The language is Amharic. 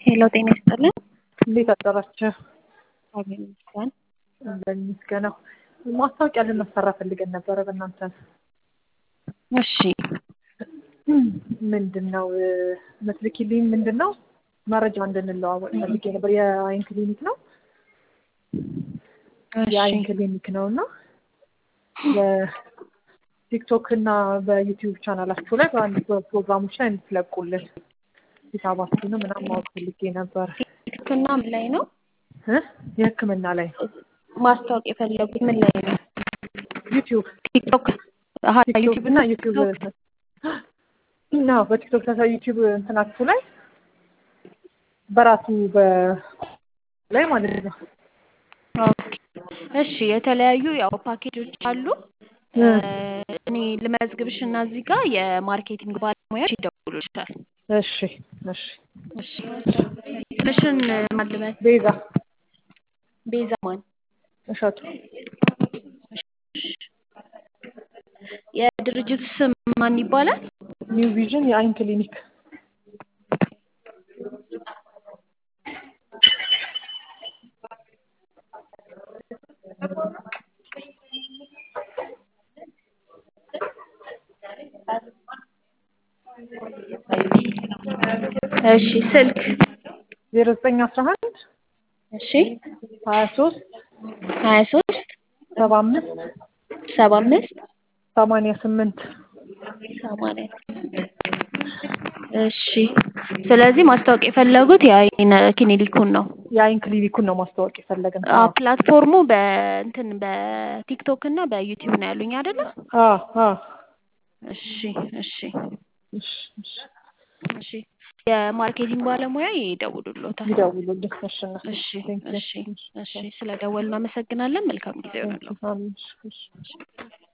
ሄሎ ጤና ይስጥልን። እንዴት አደራችሁ? እግዚአብሔር ይመስገን። በሚመስገነው ማስታወቂያ ልናሰራ ፈልገን ነበረ በእናንተ እሺ ምንድን ነው መስልኪልኝ ምንድን ነው መረጃ እንድንለዋወጥ ፈልጌ ነበር። የአይን ክሊኒክ ነው የአይን ክሊኒክ ነው እና በቲክቶክ እና በዩቲዩብ ቻናላችሁ ላይ በአንድ ፕሮግራሞች ላይ እንድትለቁልን ሂሳባችሁንም ምናምን ማወቅ ፈልጌ ነበር። ሕክምና ምን ላይ ነው እ የህክምና ላይ ነው ማስታወቅ የፈለጉት? ምን ላይ ነው? ዩቲዩብ ቲክቶክ አሀ ቲክቶክ ዩቲዩብ እና ዩቲዩብ ነው በቲክቶክ ተሳ ዩቲዩብ እንትናችሁ ላይ በራሱ በ ላይ ማለት ነው። ኦኬ። እሺ የተለያዩ ያው ፓኬጆች አሉ። እኔ ልመዝግብሽ እና እዚህ ጋር የማርኬቲንግ ባለሙያዎች ይደውሉልሻል። እሺ እሺ እሺ ትንሽን ማልበት ቤዛ ቤዛ ማን እሸቱ የድርጅቱ ስም ማን ይባላል? ኒው ቪዥን የአይን ክሊኒክ እሺ ስልክ ዜሮ ዘጠኝ አስራ አንድ እሺ ሀያ ሶስት ሀያ ሶስት ሰባ አምስት ሰባ አምስት ሰማንያ ስምንት ሰማንያ እሺ ስለዚህ ማስታወቅ የፈለጉት የአይን ክሊኒኩን ነው። የአይን ክሊኒኩን ነው ማስታወቅ የፈለግን። አዎ ፕላትፎርሙ በእንትን በቲክቶክ እና በዩቲዩብ ነው ያሉኝ አይደለ? አዎ አዎ እሺ እሺ እሺ እሺ እሺ የማርኬቲንግ ባለሙያ ይደውሉልዎታል። ይደውሉልኝ። እሺ እና እሺ ቴንክ ዩ እሺ እሺ ስለደወልን እናመሰግናለን። መልካም ጊዜ ይሆናል። አሜን። እሺ እሺ